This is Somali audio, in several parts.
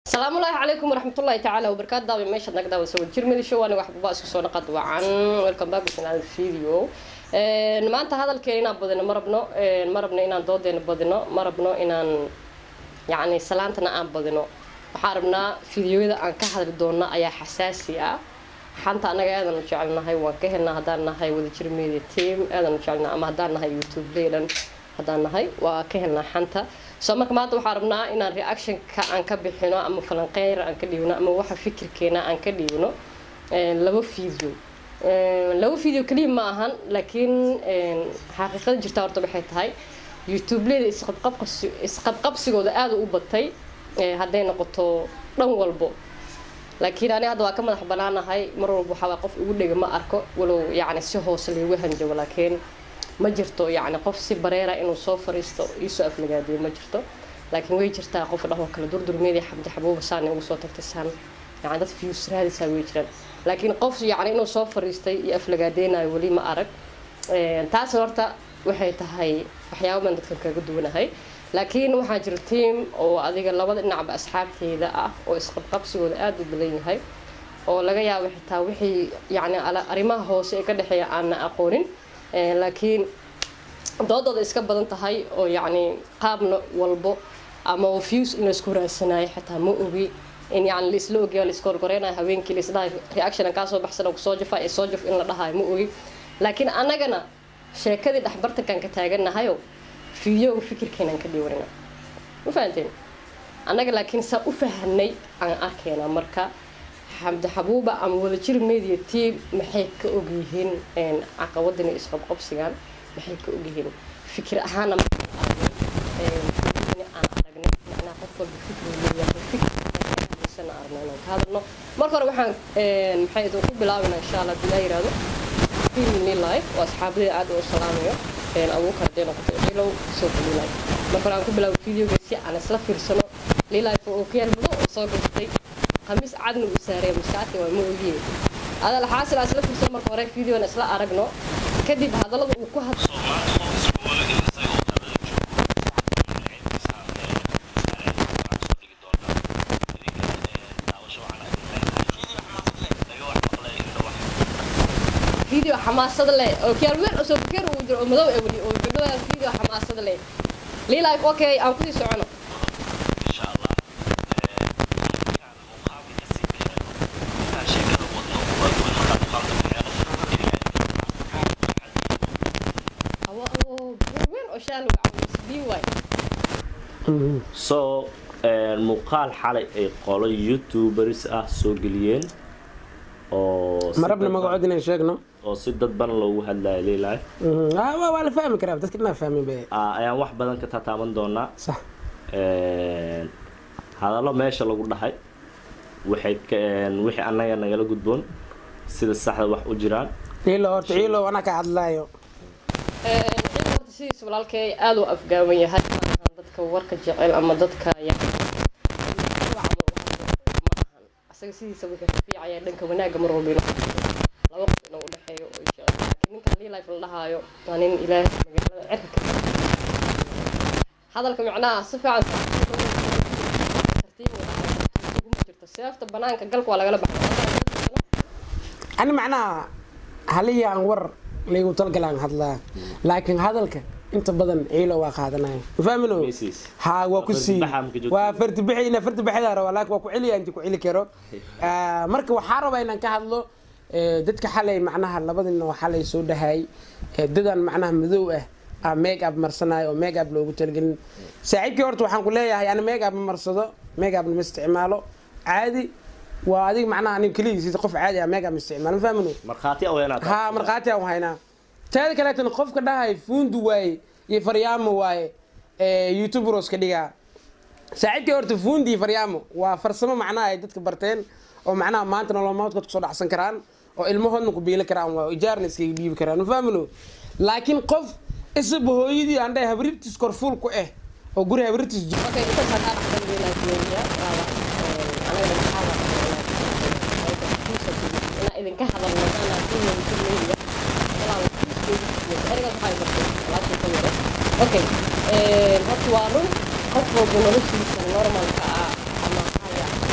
السلام الله عليكم ورحمة الله تعالى وبركاته دابا ماشي نقدر نسوي جيرمي شو أنا واحد بقى سو نقد وعن ويلكم باك من هذا الفيديو maanta hadalkeena inaan badino ma rabno ma rabno inaan doodeena badino ma rabno inaan yacni salaantana aan badino waxaan rabnaa fideoyada aan ka hadli doona ayaa xasaasi ah xanta anaga aadan u jecelnahay waan ka helnaa haddaan nahay wadajir media team aadan u jecelnaa ama haddaan nahay youtube leydan haddaan nahay waa ka helnaa xanta soo marka maanta waxaan rabnaa inaan reactionka aan ka bixino ama falanqeyr aan ka dhiibno ama waxa fikirkeena aan ka dhiibno laba video laba video keliya ma ahan laakiin xaqiiqada jirta horta waxay tahay youtubeleda isqabqabsigooda aada u batay hadday noqoto dhan walbo laakiin ani hadda waa ka madax banaanahay mar walba waxaa qof igu dhega ma arko walow yacni si hoose laygu hanjabo laakiin ma jirto yacni qof si bareera inuu soo fariisto iisoo aflagaadiyo ma jirto laakiin way jirtaa qof dhahoo kale durdurmeedii xamdi xabuuba saan ugu soo tagtay saan yani dad views raadisaa way jiraan laakiin qof yacni inuu soo fariistay iyo aflagaadeynayo weli ma arag taas horta waxay tahay waxyaaba baan dadkan kaga duwanahay laakiin waxaa jira tiam oo adiga labada dhinacba asxaabteyda ah oo isqabqabsigooda aada u badan yahay oo laga yaabo xitaa wixii yacni arrimaha hoose ee ka dhexeeya aanna aqoonin laakiin doodooda iska badan tahay oo yacni qaabna walbo ama views in laisku raadsanayo xitaa ma ogi in yani laisla ogyayo laiska horgoreynayo haweenkii laisdhahay reaction kaa soo baxsan kusoo jafa ee soo jaf in la dhahayo ma ogi laakiin annagana sheekadii dhexbartankan ka taaganahayo fideoga fikirkeenaan ka dhiwanina ma fahanteen annaga laakiin saa u fahanay aan arkayna marka xamdi xabuuba ama wadajir media team maxay ka ogyihiin caqabadan iyo isqabqabsigan maxay ka ogyihiin fikir ahaana aan aragnay macnaa qof walba fikru leeyahay fikir arno inaan ka hadalno marka hore waxaan maxay idin ku bilaabina insha allah bilaa yiraahdo filmni live oo asxaabadii aad u salaamayo abuukar hadday noqoto cilow soo fili live marka hore aan ku bilaabo videoga si aan isla fiirsano lilife oo ka yar madow oo soo gastay khamiis cadna uu saaray maskaati waa ma ogiye adal xaasil aan isla fiirsano marka hore videona isla aragno kadib hadallada uu ku hadlo فيديو حماسة له أو كيال وين أسوق كير ودر ومدو أولي أو بدو فيديو حماسة له لي لايف أوكي أنا كذي سعنا إن شاء الله كان مقابل كسيب كان شيء كذا وضنا وضنا مقابل هو هو وين أشالو عم بي واي so muuqaal xalay ay qolo youtubers ah soo geliyeen oo si ma rabna dadban- magacood inaan sheegno oo si dadban loogu hadlayo lilaif Mhm. Ah, waa waa la fahmi karaa dadka inaa fahmin be ayaan wax badan ka tataaban doonaa sax hadallo meesha lagu dhahay waxay ka- wixii annaga nagala gudboon sida saxda wax u jiraan ciilo horta ciilo anaa ka hadlaayo horta sidiis walaalkay aad u afgaaban yahay maahan dadka warka jecel ama dadka yacni camal u hadlo ma ahan asaga sidiisa wuxuu ka fiicaya dhanka wanaagga mar walba inuu hadlo. laba qof inuu udhexeeyo oo jecel laakiin ninkan lii life la dhahaayo waa nin ilaahay magaalada cirka ka hadalka macnaha si fiican tartiib u dhahay uguma jirto seefta banaanka galka waa lagala baxay ani macnaha halihii aan war laygu talgalaan hadlaa laakiin hadalka inta badan ciilo waa qaadanaya ma fahmino Mrs. ha waa ku sii Fardibaxa ma ka joogto? waa fardibaxi ina fardibaxida rabaa laakiin waa ku celiya inti ku celi karo Ah, marka waxaa rabaa inaan ka hadlo eh, dadka xalay macnaha labadina oo xalay soo dhahay eh, dadan macnaha madow ah ah make up marsanayo oo make up loogu talagelin saaxiibkii horta waxaan ku leeyahay ani make up ma marsado make up ma isticmaalo caadi waa adiga macnaha aniga keligiis qof caadi ah make up ma isticmaalo ma fahmino markhaati aweenaad ها مرقاتي او هينا تاد كلاتن قفك دهاي فوند واي يي فريامو واي يوتيوبروس كديغا saaxiibkii horta fuundi faryaamo waa farsamo macnaha ay dadka barteen oo macnaha maanta nolol maalmoodkood kusoo dhacsan karaan oo ilmahoodna ku biili karaan waa ijaarna iskaga dhiibi karaan ma fahmino laakiin qof isaba hooyadii aan dhahay habriirtiis korfuul ku ah oo guri habriirtiis jiro Okay, inta sadaa dhaxdan weynaa joogiya raaba anaga maxaa waa idinka hadalno anaa fiilan fiilan okay horta waa run qof walba noloshiisa normalka ah ama haya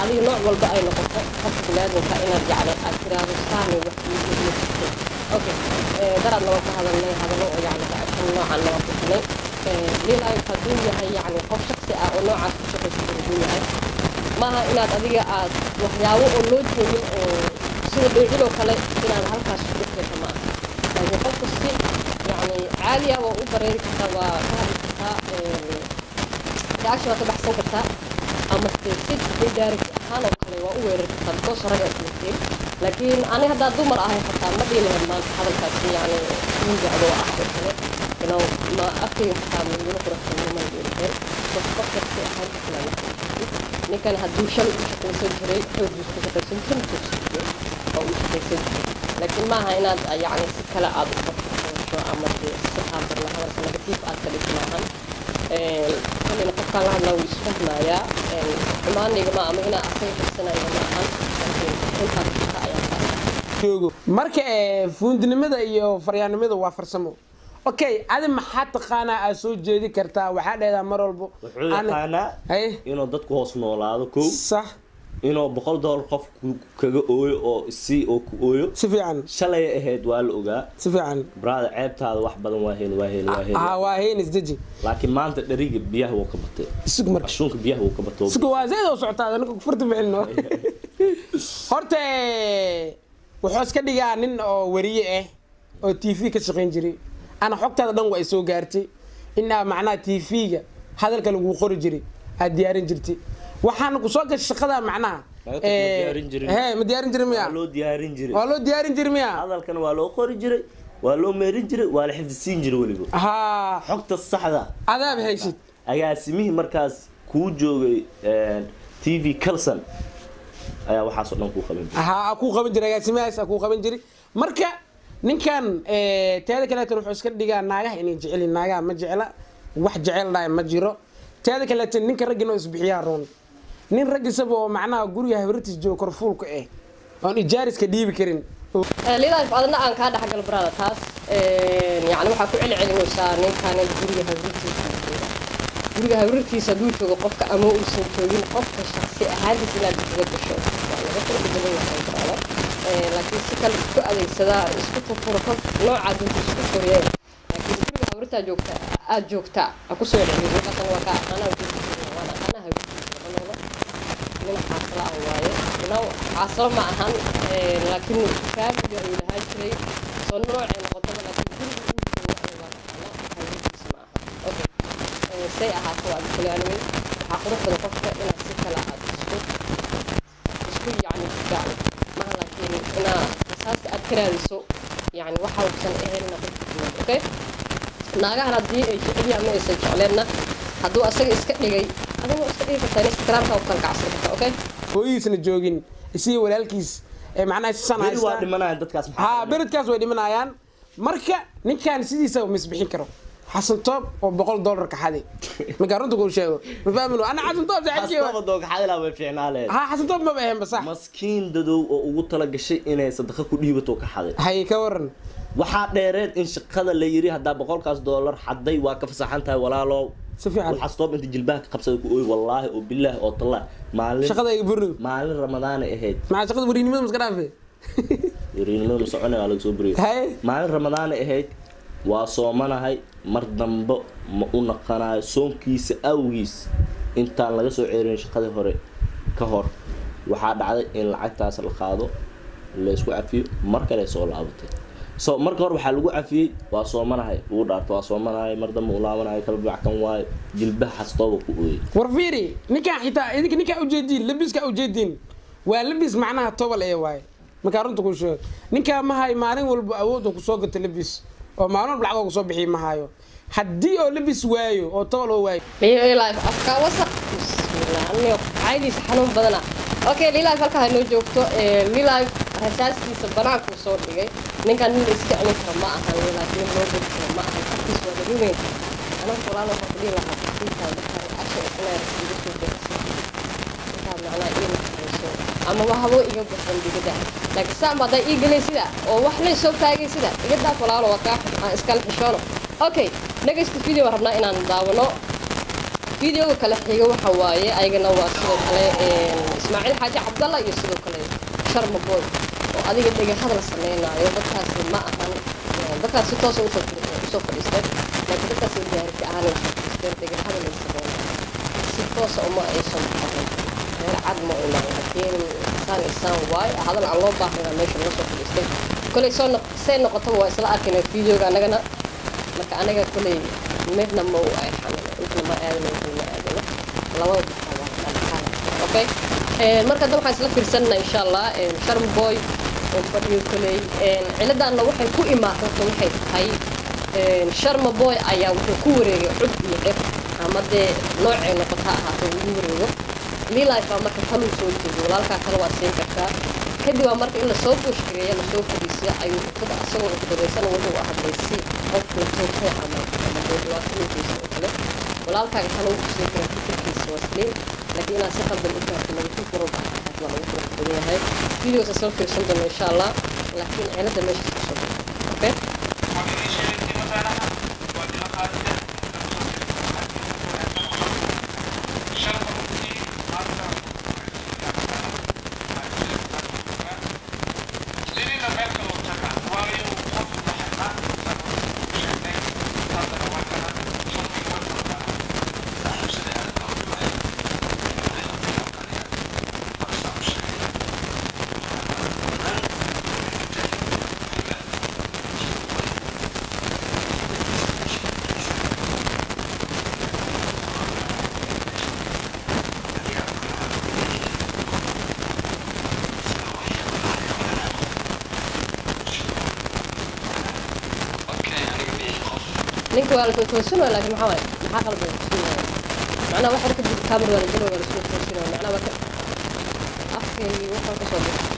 adiga nooc walba ay noqoto qofka biniaadanka inaad yacni aad tiraahdo saani wax iigu jirtay okay daraad laba ka hadalnay hadallo oo yacni gacan noocan laba bixinay lilayo hadduu yahay yacni qof shaksi ah oo noocaas ku shaqaysan hadduu yahay maaha inaad adiga aad waxyaabo oo loo joogin oo sida dhoociloo kale inaad halkaas ku keento ma aha laakiin qofka si yacni caadi ah waa u bareeri kartaa waa ka hadli kartaa reaction waa ka baxsan kartaa ama dee si direct ahaan oo kale waa u weerari kartaa because raga ismutiin laakiin ani haddaa dumar ahay xataa ma dhihi lahayd maanta hadalkaasi yacni nin jecdo ah oo kale inuu ma afkayga xataa migula quruxsan ma dhihi lahayn qof qofka si ahaan kala ninkan hadduu shalay u shaqaysan jiray xoogiis ku shaqaysan jiray joogsan jiray oo u shaqaysan jiray laakiin maaha inaad yacni si kale aad u qorshayso ama dee si haabarna hadalka negatiif aad ka dhigto maahan kollayna qofkaan la hadlaa wuu isfahmayaa xumaanayga ma ama inaa asaga qabsanaya ma ahan laakiin runtaas shaqa ayaa kaa joogo marka ee fuundinimada iyo faryaanimada waa farsamo okay adi maxaa taqaanaa aad soo jeedi kartaa waxaa dheedaa mar walbo wuxuu Ani- yaqaanaa haye inuu dadku hoos noolaado kow sax inuu boqol dollar qof ku- kaga ooyo oo si oo ku ooyo si fiican shalay ahayd waa la ogaa si fiican brother ceebtaada wax badan waa heli waa heli waa heli haa waa hayn isdeji laakiin maanta dhariga biyaha wuu ka batay isug marka ashuunka biyaha wuu ka batay isku waa zayd oo socotaa ninka kufurta bixino horta ee, wuxuu iska dhigaa nin oo wariye ah oo t v ka shaqayn jiray ana xogtaada dhan waa soo gaartay inaa macnaha t v-ga hadalka lagu qori jiray aad diyaarin jirtay waxaana ku soo gashay shaqada macnaha Laga tag ma ee, diyaarin jirin. hee ma diyaarin jirin miya waa loo diyaarin jiray waa loo diyaarin jiray miya hadalkana waa loo qori jiray waa loo meerin jiray waa la xifdisiin jiray weliba haa xogta saxda adaab haysid agaasimihii markaas kuu joogay t v calson ayaa waxaasoo dhan kuu qaban jiray haa ku qaban jiray agaasimahaas ku qaban jiray marka ninkan ee, teeda kaleetan wuxuu iska dhigaa naagaha inay jecelin naagaha ma jecla wax jecel dhahay ma jiro teeda kaleetan ninka raggina oo isbixiyaa roon nin rag isaba oo macnaha guriga habritis joogo korfuulka ah oon ijaariska dhiibi karin lidaaf adna aan kaa dhexgal brada taas yani waxaa ku celcelinaysaa ninkaan guriga hawrirtiisa jooga guriga hawrirtiisa hadduu joogo qofka ama uusan joogin qofka shaksi ahaantiis inaad kaga gasho waa laga kala bedelan yahay brada laakiin si kale isku adeegsadaa isku furfuro qof nooca dunta isku furiye laakiin guriga hawrirtaa joogta aad joogtaa ha kusoo celcelin ninkaasna waa kaa aqaanaa joogta waan aqaanaa hawrirtiisa laba nin xaasala ah waaye ina xaasalo ma ahan laakiin faamiga uu lahaa jiray soo noocay noqotaba laakiin guriga uu joogo aniga waa taqaana hawligiisa ma aha okay say ahaato waa kale anyway waxaa qurux badan qofka inaad si kale aad isku isku yacni gaal maha laakiin inaa asaasta aad ka raadiso yacni waxa uusan ahayn inaad qofka timaad okay naagahan haddii ay jecel yahay ama aysan jecleenna hadduu asaga iska dhigay adiga waa iska dhigi kartaa in iskiraarkaa u kala kacsan kartaa okay hooyadiisna joogin isiyo walaalkiis ee macnaha sisan beri waa haystaa dhimanayaan dadkaas maxaa haa beredkaas way dhimanayaan marka ninkan sidiisa misbixin karo xasan toob oo boqol dollar ka xaday markaa runta kuu sheego ma fahmin ana xasan toob saaxiibkii Astaba dooga xadilaa way fiicnaa leed haa xasan toob maba ahayn ba sax maskiin dadow oo ugu tala gashay inay sadaqa ku dhiibato ka xaday hay ka waran waxaa dheereed in shaqada la yiri haddaa boqolkaas doolar xaday waa ka fasaxan tahay walaalow si fiican waxaa stoob inta jilbaha ka qabsada ku ooy wallaahi oo bilaahi oo tallah maalin shaqada ay burnido maalin ramadaanay ahayd maxaa shaqada wariinimada maska dhaafe yariinimada ma soconay waa laga soo buriyay hay maalin ramadaanay ahayd waa soomanahay mar dambe ma u naqanayo soonkiisa awgiis intaan laga soo ceerin shaqadii hore ka hor waxaa dhacday in lacagtaas la qaado laysku cafiyo mar kale soo laabatay so marka hore waxaa lagu cafiyey waa soomanahay uu dhaarto waa soomanahay mar dambe uu laabanayo kala backan waayo jilbaha xastooba ku ooyay war fiiri ninkaan xitaa idinka ninkaa ujeediin labiska ujeediin waa labis macnaha tobal ee waaye markaa runta kuu sheego ninkaa mahay maalin walba awood oo kusoo gato labis oo maalin walba lacag oo kusoo bixiy mahayo haddii oo labis waayo oo tobal oo waayo lilaif afkaa wasaq bismillah aniga caydiisa xanuun badana okay lilaif halkaa hanoo joogto lilaif rasaaskiisa banaankuu soo dhigay ninkan nin iska celin kara ma ahan lilaif nin loo geli kara ma ahan afkiis waa daruumeyn anaga walaal waxaan ku dhihi lahaa intaa dadka casho inay rasiido soo gaarsiiso intaa macnaa ii naxariiso ama wahabo iga baxan digada laakiin saan baad ii gelay sida oo wax lay soo taagay sida iga daaf walaalo waa kaa aan iskala xishoono okay next video waan rabnaa inaan daawano videoga kale xiga waxa waaye ayagana waa sidoo kale ismaaciil xaaji cabdalla iyo sidoo kale sharma boy oo adiga dhega hadal sameynaayo dadkaasi ma ahan dadkaas si toosa usoo usoo fadhiisteen laakiin dadkaas gaarika ahaan ay fadhiisteen dhega hadal ay sameynaayo si toosa uma aysan qaban reer cad ma iman laakiin isaan isaan waay hadal aan loo baahnayna meesha laga soo fadhiistay koley soo noq say noqotaba waa isla arkayna videoga anagana marka aniga koley midna ma u ay xamina intana ma aadana intana ma aadana labada baxaa okay marka hadda waxaan isla fiirsanana insha allah sharm boy oo fadhiyo koley ciladaanna waxay ku imaatay horta waxay tahay sharma boy ayaa wuxuu ku wareegay cud iyo dhib ama dee noocay noqota ha ahaato ugu wareego lilife baa marka kaluu soo jeedo walaalkaa kale waa siin kartaa kadib waa marka in lasoo buushgareeya lasoo fadhiisiya ayuu ukada asagoo ukadaysan wuxuu hadlay si qofku toogtay ama ama dee dhibaatooyinkiisa oo kale walaalkaaga kale uu kusii kara fikirkiisa waa sliim laakiin inaad si qaldan u gaarto lagu furo baa waa lagu furo badan yahay videosa soo fiirsan doona insha allah laakiin cilada meesha kasoo okay ninka waa lasoo toosinaya laakiin maxaa waaye maxaa qalban toosinaya macnaha wax yar kadib camera waa la jiro waa lasoo toosinaya macnaha waa ka afkeygii waxaa kasoo bixi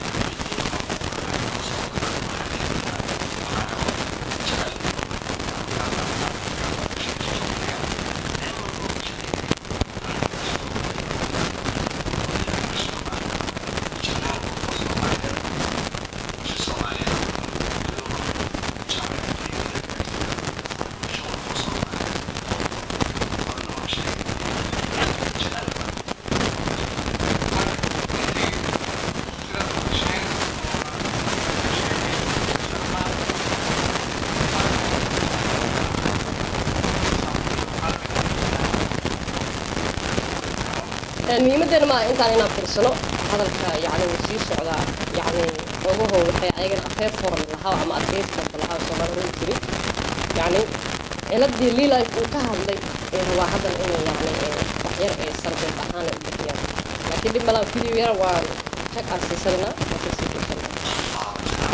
muhiimadeena maa intaan inaan fiirsano hadalka yani wuu sii socdaa yani ogaho waxay ayagan afeer foran lahaa ama adkeyskasta lahaa soomaali hori jiri yani ciladii lilife uu ka hadlay ee rabaa haddan inay yani waxyar ee sarbeed ahaan u bixiyaan laakiin dhib malaan video yar waan jag aan siisananaa laakiin sii fiirsanaa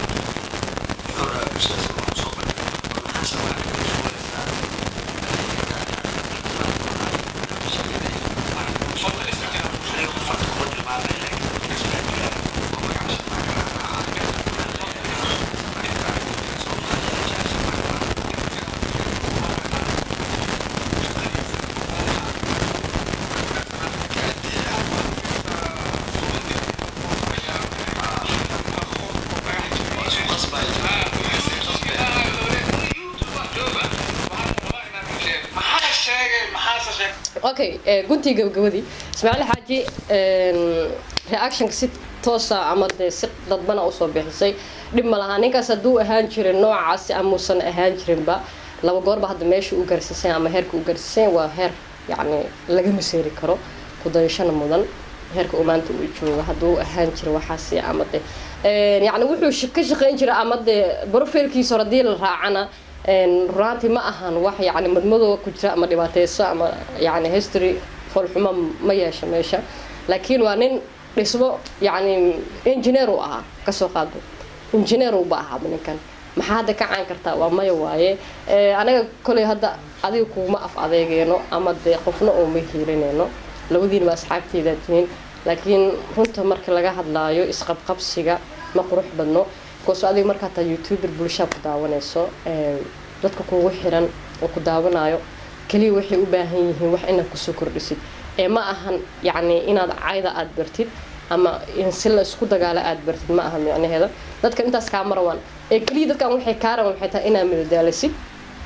okay guntii gabagabadii ismaaciil xaaji reactionka si toosa ama dee si dadbana usoo bixisay dhib ma lahaa ninkaas hadduu ahaan jirin noocaasi amuusan ahaan jirinba laba goorba hadda meesha u gaarsiisan ama heerka u gaarsiisan waa heer yacni laga maseeri karo kudayashana mudan heerka uu maanta uu joogo hadduu ahaan jira waxaasi ama de yacni wuxuu ka shaqeyn jira ama dee profilkiisa hore haddii la raacana runaantii ma ahan wax yani madmadoo ku jira ama dhibaateyso ama yani history foolxumo ma yeesha meesha laakiin waa nin dhismo yani engineer uu ahaa kasoo qaado engineer uba ahaaba ninkan maxaa hadda ka caan kartaa waa maya waaye anaga koley hadda adiga kuuma af adeegeyno ama dee qofna ooma hiilineyno labadiinaba asxaabteydaa tihiin laakiin runta marka laga hadlaayo isqabqabsiga ma qurux badno bcause adiga markaa taa youtuber bulshaa ku daawanayso dadka kugu xiran oo ku daawanayo keliya waxay u baahan yihiin wax inaad kusoo kordhisid ee ma ahan yacni inaad cayda aada bartid ama in si la isku dagaalo aada bartid ma aha micnaheeda dadkan intaas kaa marawaan ee keliya dadkan waxay kaa raban waxay tahay inaad midadaalisid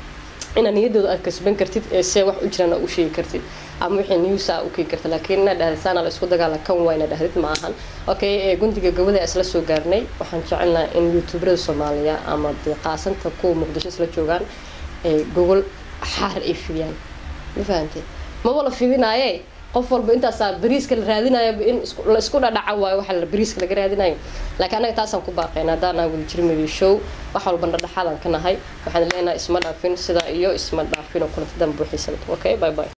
inaad niyadooda aad kasban kartid ee see wax u jiraan aad u sheegi kartid ama wixii news aa u keeni karta laakiin inaad dhahdid saana la isku dagaala kan waa inaad dhahdid ma ahan okay ee gundiga gabada isla soo gaarnay waxaan jecelnaha in youtuberada soomaaliya ama dee qaasanta kuwa muqdisho isla joogaan ee gogol xaar ay fidiyaan ma fahantay maba la fidinaaye qof walba intaasaa bariiska la raadinayo in isku- la isku dhadhaca waayo waxa la bariiska laga raadinayo laakiin anaga taasaan ku baaqayna haddaan aan wada jirmadi show wax walba dhadhaxaadaan ka nahay waxaan leenahay isma dhaafin sidaa iyo isma dhaafin oo kulanta dan buuxisan okay bye bye